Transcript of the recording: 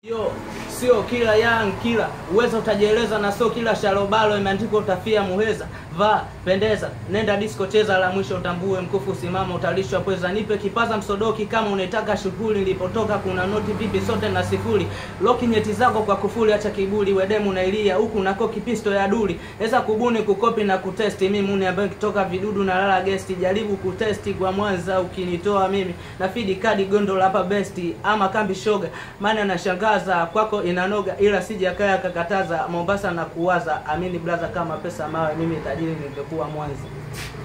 Yo, sio kila young kila uweza utajieleza, na sio kila shalobalo imeandikwa utafia muheza. Vaa pendeza, nenda disco, cheza la mwisho, utambue mkufu, simama, utalishwa pweza. Nipe kipaza msodoki kama unaitaka shughuli, nilipotoka kuna noti vipi, sote na sifuri. Loki nyeti zako kwa kufuli, acha kiburi, wedemu na ilia huku nako kipisto ya duli. Eza kubuni kukopi na kutesti, mimi muni ambaye kitoka vidudu na lala gesti. Jaribu kutesti kwa Mwanza, ukinitoa mimi na fidi kadi gondo hapa besti, ama kambi shoga, maana nashangaza kwako inanoga, ila sijakaya kakataza Mombasa na kuwaza. Amini blaza, kama pesa mawe, mimi tajiri ningekuwa Mwanza.